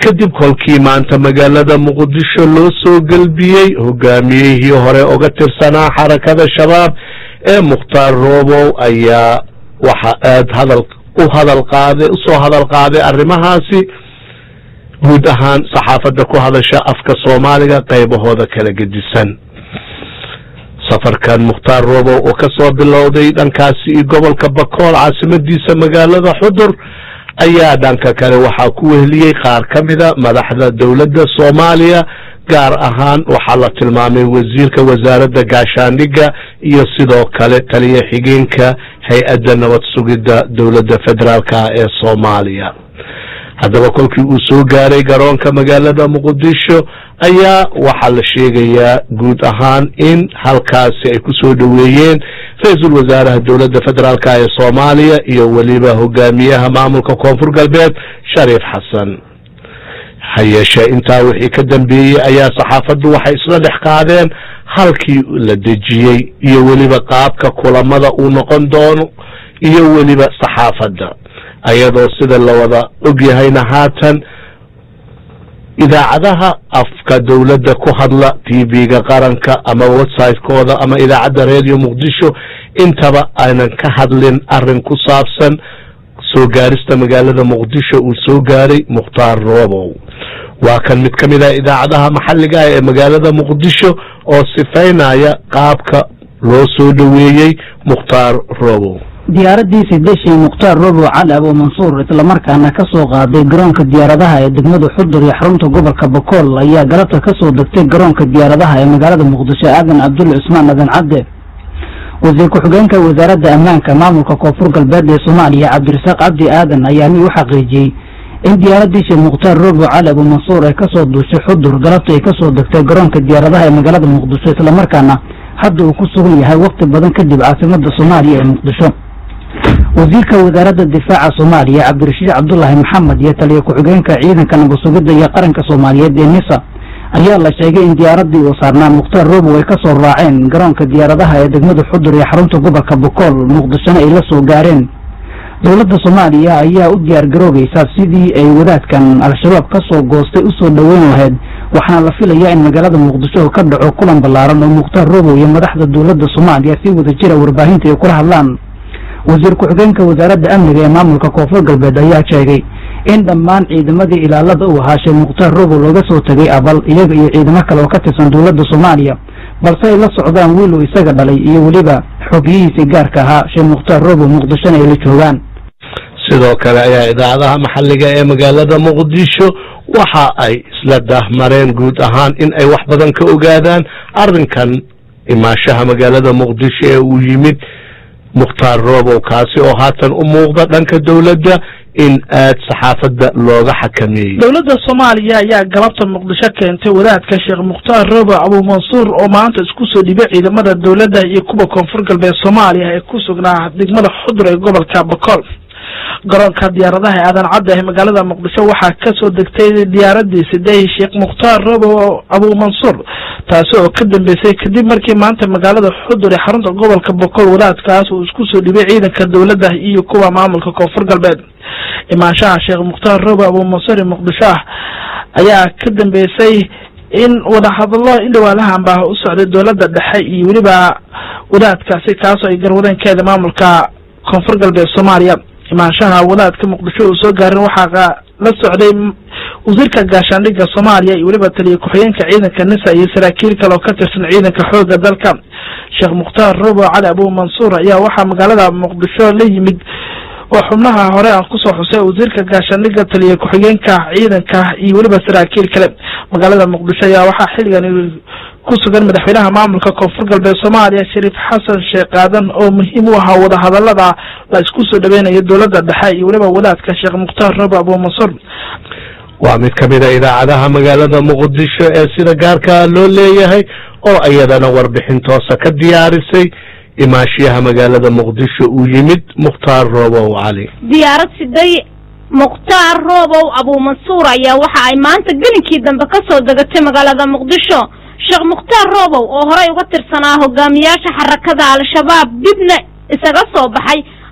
kadib kolkii maanta magaalada muqdisho loo soo gelbiyey hogaamiyihii hore uga tirsanaa xarakada shabaab ee mukhtaar roobow ayaa waxa aad hadal u hadal qaaday usoo hadal qaaday arrimahaasi guud ahaan saxaafadda ku hadasha afka soomaaliga qaybahooda kala gedisan safarkan mukhtaar roobow oo ka soo bilowday dhankaasi iyo gobolka bakool caasimadiisa magaalada xudur ayaa dhanka kale waxaa ku weheliyey qaar ka mida madaxda dowladda soomaaliya gaar ahaan waxaa la tilmaamay wasiirka wasaaradda gaashaandhigga iyo sidoo kale taliya xigeenka hay-adda nabad sugidda dowladda federaalka ee soomaaliya haddaba kolkii uu soo gaaray garoonka magaalada muqdisho ayaa waxaa la sheegayaa guud ahaan in halkaasi ay ku soo dhoweeyeen ra-iisul wasaaraha dowladda federaalk ee soomaaliya iyo weliba hogaamiyaha maamulka koonfur galbeed shariif xasan ha yeeshee intaa wixii ka dambeeyey ayaa saxaafaddu waxay isla dhex qaadeen halkii la dejiyey iyo weliba qaabka kulamada uu noqon doono iyo weliba saxaafadda ayadoo sida la wada ogyahayna haatan idaacadaha afka dowladda ku hadla tv-ga qaranka ama website-kooda ama idaacadda redio muqdisho intaba aynan ka hadlin arrin ku saabsan soo gaarista magaalada muqdisho uu soo gaaray mukhtaar roobow waa kan mid ka mid ah idaacadaha maxalliga ah ee magaalada muqdisho oo sifaynaya qaabka loo soo dhoweeyey mukhtaar roobow diyaaradii sideshi mukhtaar robow cali abu mansuur islamarkaana ka soo qaaday garoonka diyaaradaha ee degmada xudur iyo xarunta gobolka bakool ayaa galabta ka soo degtay garoonka diyaaradaha ee magaalada muqdisho aadan cabdulle cusmaan adan cadde wasiir ku-xigeenka wasaaradda ammaanka maamulka koonfur galbeed ee soomaaliya cabdirasaaq cabdi aadan ayaa mi u xaqiijiyey in diyaaradii sheekh mukhtaar robow cali abu mansuur ay kasoo duushay xudur galabta ay kasoo degtay garoonka diyaaradaha ee magaalada muqdisho islamarkaana hadda uu ku sugan yahay waqti badan kadib caasimada soomaaliya ee muqdisho wasiirka wasaaradda difaaca soomaaliya cabdirashiid cabdulaahi maxamed iyo taliya ku-xigeenka ciidanka nabasugidda iyo qaranka soomaaliyeed ee nisa ayaa la sheegay in diyaaradii uu saarnaa mukhtaar robow ay ka soo raaceen garoonka diyaaradaha ee degmada xudur iyo xarunta gobolka bokool muqdishona ay la soo gaareen dowladda soomaaliya ayaa u diyaar garoogaysa sidii ay wadaadkan al-shabaab ka soo goostay usoo dhoweyn lahayd waxaana la filayaa in magaalada muqdisho ka dhaco kulan ballaaran oo mukhtaar robow iyo madaxda dowladda soomaaliya si wada jira warbaahinta ay kula hadlaan wasiir ku-xigeenka wasaaradda amniga ee maamulka koonfur galbeed ayaa sheegay in dhammaan ciidamadii ilaalada uu ahaa sheekh mukhtaar robow looga soo tegay abal iyaga iyo ciidamo kale oo ka tirsan dowladda soomaaliya balse ay la socdaan wiil uu isaga dhalay iyo weliba xogyihiisii gaarka ahaa sheekh mukhtaar robow muqdishona ay la joogaan sidoo kale ayaa idaacadaha maxalliga ee magaalada muqdisho waxa ay isla daahmareen guud ahaan in ay wax badan ka ogaadaan arrinkan imaashaha magaalada muqdisho ee uu yimid mukhtaar roobow kaasi oo haatan u muuqda dhanka dowladda in aad saxaafadda looga xakameeyey dowladda soomaaliya ayaa galabta muqdisho keentay wadaadka sheekh mukhtaar roobow abuu mansuur oo maanta isku soo dhibay ciidamada dowladda iyo kuwa koonfur galbeed soomaaliya ee ku sugnaa degmada xudur ee gobolka bakool garoonka diyaaradaha ee aadan cadda ee magaalada muqdisho waxaa kasoo degtay diyaaradii sidehi sheekh mukhtaar robow abuu mansuur taasi oo ka dambeysay kadib markii maanta magaalada xudur ee xarunta gobolka bokool wadaadkaas uu isku soo dhibay ciidanka dowladda iyo kuwa maamulka koonfur galbeed imaanshaha sheekh mukhtaar robow abuu mansuur ee muqdisho ah ayaa ka dambeysay in wadahadalo in dhawaalahanba u socday dowladda dhexe iyo weliba wadaadkaasi kaasoo ay garwadeenkeeda maamulka koonfur galbeed soomaaliya imaanshaha wadaadka muqdisho uu soo gaarin waxaa la socday wasiirka gaashaandhigga soomaaliya iyo weliba taliya ku-xigeenka ciidanka nisa iyo saraakiil kale oo ka tirsan ciidanka xooga dalka sheekh mukhtaar robow cali abuu mansuur ayaa waxaa magaalada muqdisho la yimid oo xubnaha hore aan kusoo xusay wasiirka gaashaandhigga taliya ku-xigeenka ciidanka iyo weliba saraakiil kale magaalada muqdisho ayaa waxaa xilligan ku sugan madaxweynaha maamulka koonfur galbeed soomaaliya shariif xasan sheekh aadan oo muhiim u ahaa wadahadalada la isku soo dhaweynayo dowladda dhexe iyo weliba wadaadka sheekh mukhtaar robow abuu mansuur waa mid ka mid a idaacadaha magaalada muqdisho ee sida gaarkaa loo leeyahay oo iyadana warbixin toosa ka diyaarisay imaashiyaha magaalada muqdisho uu yimid mukhtaar roobow cali diyaarad siday mukhtaar roobow abuu mansuur ayaa waxa ay maanta gelinkii dambe ka soo degatay magaalada muqdisho sheekh mukhtaar roobow oo horey uga tirsanaa hogaamiyaasha xarakada al-shabaab dibna isaga soo baxay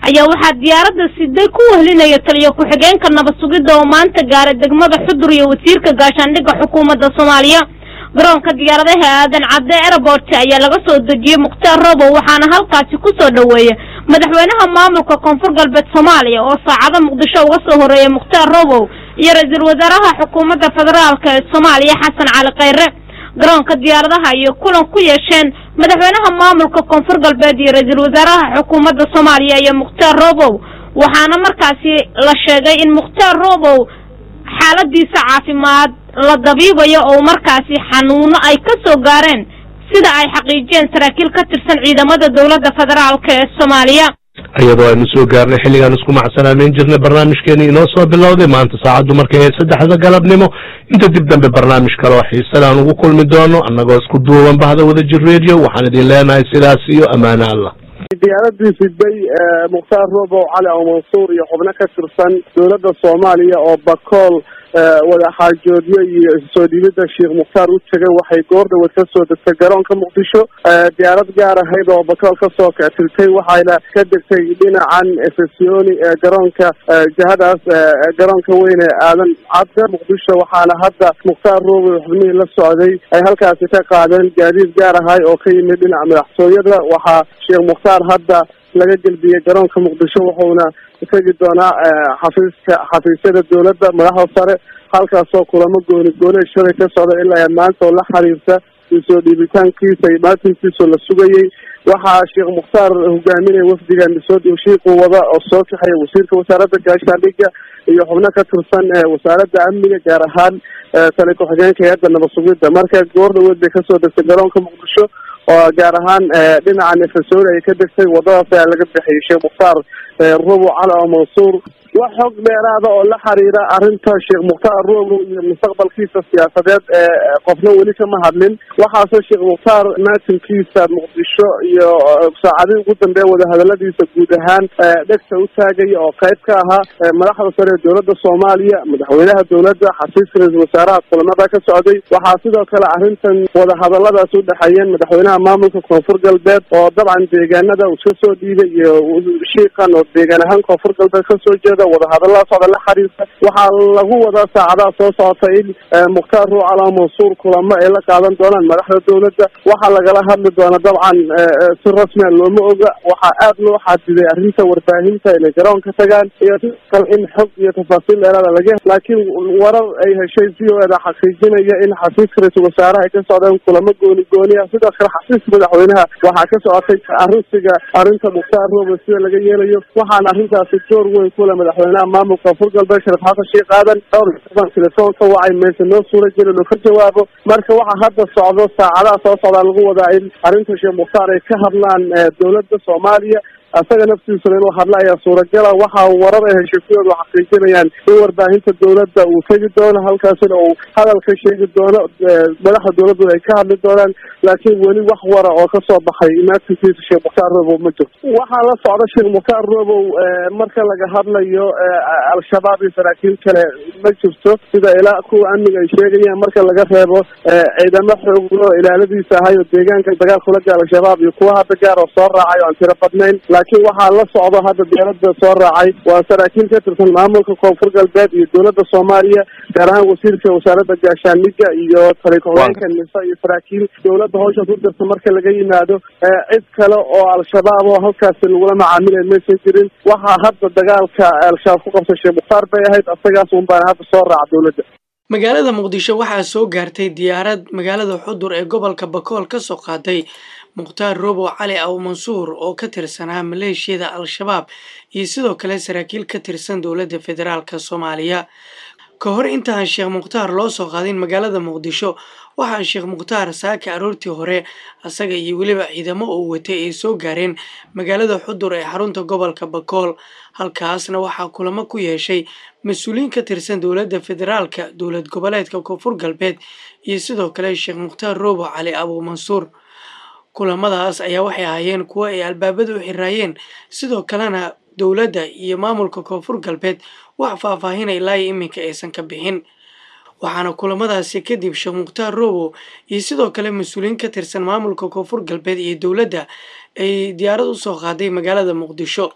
ayaa waxaa diyaaradda siday ku wehlinaya taliyo ku-xigeenka nabad sugidda oo maanta gaaray degmada xudur iyo wasiirka gaashaandhigga xukuumadda soomaaliya garoonka diyaaradaha aadan cadde airport ayaa laga soo dejiyey mukhtaar robow waxaana halkaasi ku soo dhoweeyay madaxweynaha maamulka koonfur galbeed soomaaliya oo saacado muqdisho uga soo horeeyay mukhtaar robow iyo ra-iisul wasaaraha xukuumadda federaalk ee soomaaliya xasan cali khayre garoonka diyaaradaha iyo kulan ku yeesheen madaxweynaha maamulka koonfur galbeed iyo ra-iisul wasaaraha xukuumadda soomaaliya iyo mukhtaar robow waxaana markaasi la sheegay in mukhtaar robow xaaladiisa caafimaad la dabiibayo oo markaasi xanuuno ay ka soo gaareen sida ay xaqiijiyeen saraakiil ka tirsan ciidamada dowladda federaalk ee soomaaliya iyadoo aynu soo gaarnay xilligaan isku macsanaaneyn jirnay barnaamijkeeni inoo soo bilowday maanta saacaddu markay ahayd saddexda galabnimo inta dib dambe barnaamij kale oo xiisale aan ugu kulmi doono annagoo isku duuban bahda wadajir radio waxaan idin leenahay sidaas iyo ammaano allah diyaaradii siday mukhtaar robow cali oo mansuur iyo xubno ka tirsan dowladda soomaaliya oo bakool wadaxaajoodyo iyo soo dhiibida sheekh mukhtaar u tegay waxay goor dhawad ka soo degtay garoonka muqdisho diyaarad gaar ahayd oo bakool kasoo kactiltay waxayna ka degtay dhinacan efesoni ee garoonka jihadaas garoonka weyn ee aadan cadde muqdisho waxaana hadda mukhtaar robow xubnihii la socday ay halkaasi ka qaadeen gaadiid gaar ahay oo ka yimid dhinaca madaxtooyada waxaa sheekh mukhtaar hadda laga gelbiyey garoonka muqdisho wuxuuna tegi doonaa xafiiska xafiisyada dowladda madaxda sare halkaasoo kulamo gooni gooni shalay ka socda ilaa maanta oo la xiriirta soo dhiibitaankiisa iyo maatinkiisoo la sugayey waxaa sheekh mukhtaar hogaaminaya wafdigan soo shiiqu wada oo soo kaxaya wasiirka wasaaradda gaashaandhigga iyo xubno ka tirsan wasaaradda amniga gaar ahaan tali ku-xigeenka hay-adda nabad sugidda marka goor dhaweed bay kasoo degtay garoonka muqdisho oo gaar ahaan dhinaca nefasori ay ka degtay wadadaas ayaa laga bixiyay sheekh mukhtaar robo cali oo mansuur wax xog dheeraada oo la xiriira arrinta sheekh mukhtaar robo iyo mustaqbalkiisa siyaasadeed ee qofna weli kama hadlin waxaase sheekh mukhtaar maatinkiisa muqdisho iyo saacadii ugu dambeeya wadahadaladiisa guud ahaan dhegta u taagaya oo qayb ka ahaa madaxda sare ee dowladda soomaaliya madaxweynaha dowladda xafiiska ra-isul wasaaraha kulamada ka socday waxaa sidoo kale arrintan wadahadaladaas u dhexeeyeen madaxweynaha maamulka koonfur galbeed oo dabcan deegaanada uu iska soo dhiibay iyo shiiqan oo deegaan ahaan koonfur galbeed kasoo jeeda wadahadalada socda la xiriirta waxaa lagu wadaa saacadaha soo socota in mukhtaar ruucala mansuur kulamo ay la qaadan doonaan madaxda dowladda waxaa lagala hadli doona dabcan si rasmia looma oga waxaa aad loo xadiday arrinta warbaahinta inay garoonka tagaan iyo kale in xog iyo tafaasiil dheeraada laga laakiin warar ay heshay v o eda xaqiijinaya in xafiiska ra-iisul wasaaraha ay ka socdeen kulamo gooni gooni ah sidoo kale xafiiska madaxweynaha waxaa ka socotay arrinsiga arrinta mukhtaar robo sida laga yeelayo waxaana arrintaasi door weyn kule madaxweynaha maamulka koonfur galbeed sharif xasan sheekh aadan dhowr telefoonka wacay mayse noo suura jirin oo ka jawaabo marka waxaa hadda socdo saacadaha soo socdaa lagu wadaa in arrinta sheekh mukhtaar ay ka hadlaan dowladda soomaaliya isaga naftiisuna inuu hadla ayaa suuragala waxaa warar ay heshay kuwoodu xaqiijinayaan in warbaahinta dowladda uu tegi doono halkaasina uu hadal ka sheegi doono madaxda dowladdu ay ka hadli doonaan laakiin weli wax wara oo kasoo baxay imaatinkiisa sheekh mukhtaar robow ma jirto waxaa la socda sheekh mukhtaar robow marka laga hadlayo al-shabaab iyo saraakiil kale ma jirto sida ilaa kuwa amniga ay sheegayaan marka laga reebo ciidamo xooglo ilaaladiisa ahay oo deegaanka dagaal kula gaal al-shabaab iyo kuwa hadda gaar oo soo raacay oo aan tiro badnayn laakiin waxaa la socdo hadda dowladda soo raacay waa saraakiil ka tirsan maamulka koonfur galbeed iyo dowladda soomaaliya gaar ahaan wasiirka wasaaradda gaashaandhigga iyo tali ku-xigeenka nisa iyo saraakiil dowladda hawshaas u dirta marka laga yimaado cid kale oo al-shabaab oo halkaasi lagula macaamilay maysan jirin waxaa hadda dagaalka al-shabaab ku qabtay sheekh mukhtaar bay ahayd asagaas un baana hadda soo raaca dowladda magaalada muqdisho waxaa soo gaartay diyaarad magaalada xudur ee gobolka bakool ka soo qaaday mukhtaar robow cali aw mansuur oo ka tirsanaa maleeshiyada al-shabaab iyo sidoo kale saraakiil ka tirsan dowladda federaalk soomaaliya ka hor intaan sheekh mukhtaar loo soo qaadin magaalada muqdisho waxaa sheekh mukhtaar saaka aroortii hore asaga iyo weliba ciidamo uu watay ay soo gaareen magaalada xudur ee xarunta gobolka bakool halkaasna waxaa kulamo ku yeeshay mas-uuliyiin ka tirsan dowladda federaalka dowlad goboleedka koonfur galbeed iyo sidoo kale sheekh mukhtaar robow cali abu mansuur kulamadaas ayaa waxay ahaayeen kuwo ay albaabada u xiraayeen sidoo kalena dowladda iyo maamulka koonfur galbeed wax faahfaahinay ilaayo iminka aysan ka bixin waxaana kulamadaasi kadib sheekh mukhtaar robow iyo sidoo kale mas-uuliyiin ka tirsan maamulka koonfur galbeed iyo dowladda ay diyaarad u soo qaaday magaalada muqdisho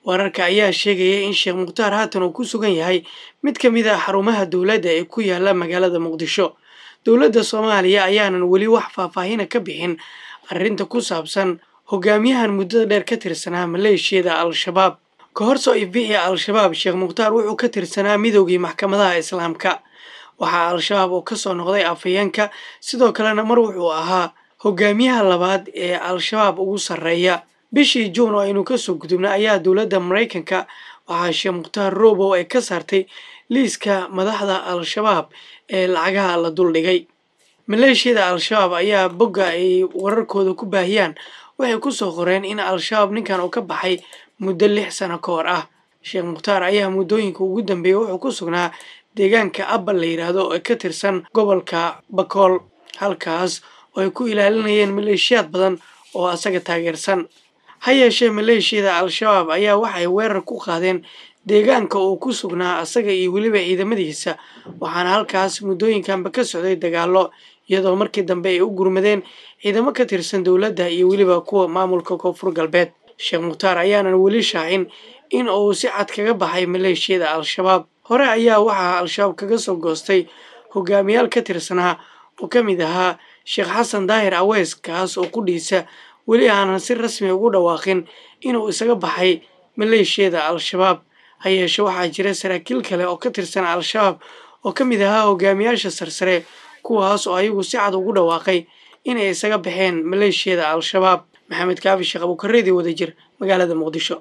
wararka ayaa sheegaya in sheekh mukhtaar haatan uu ku sugan yahay mid ka mid ah xarumaha dowladda ee ku yaala magaalada muqdisho dowladda soomaaliya ayaanan weli wax faahfaahina ka bixin arrinta ku saabsan hogaamiyahan muddada dheer ka tirsanaa maleeshiyada al-shabaab ka hor soo ifbixi al-shabaab sheekh mukhtaar wuxuu ka tirsanaa midoogii maxkamadaha islaamka waxaa al-shabaab oo kasoo noqday afhayeenka sidoo kalena mar wuxuu ahaa hogaamiyaha labaad ee al-shabaab ugu sarreeya bishii juun oo aynu kasoo gudubna ayaa dowladda maraykanka waxaa sheekh mukhtaar robow ay ka saartay liiska madaxda al-shabaab ee lacagaha la duldhigay maleeshiyada al-shabaab ayaa bogga ay wararkooda ku baahiyaan waxay kusoo qoreen in al-shabaab ninkan uu ka baxay muddo lix sano ka hor ah sheekh mukhtaar ayaa muddooyinka ugu dambeeyey wuxuu ku sugnaa deegaanka abal la yidhaahdo ee ka tirsan gobolka bakool halkaas oo ay ku ilaalinayeen maleeshiyaad badan oo asaga taageersan ha yeeshee maleeshiyada al-shabaab ayaa waxay weerar ku qaadeen deegaanka uu ku sugnaa asaga iyo weliba ciidamadiisa waxaana halkaas muddooyinkanba ka socday dagaallo iyadoo markii dambe ay u gurmadeen ciidamo ka tirsan dowladda iyo weliba kuwa maamulka koonfur galbeed sheekh mukhtaar ayaanan weli shaacin in uu si cad kaga baxay maleeshiyada al-shabaab hore ayaa waxaa al-shabaab kaga soo goostay hogaamiyaal ka tirsanaa oo ka mid ahaa sheekh xasan daahir aweys kaas oo qudhiisa weli aanan si rasmi ugu dhawaaqin inuu isaga baxay maleeshiyada al-shabaab ha yeeshe waxaa jira saraakiil kale oo ka tirsan al-shabaab oo ka mid ahaa hogaamiyaasha sarsare kuwaas oo ayagu si cad ugu dhawaaqay inay isaga baxeen maleeshiyada al-shabaab maxamed kaafi sheekh abuukareedii wadajir magaalada muqdisho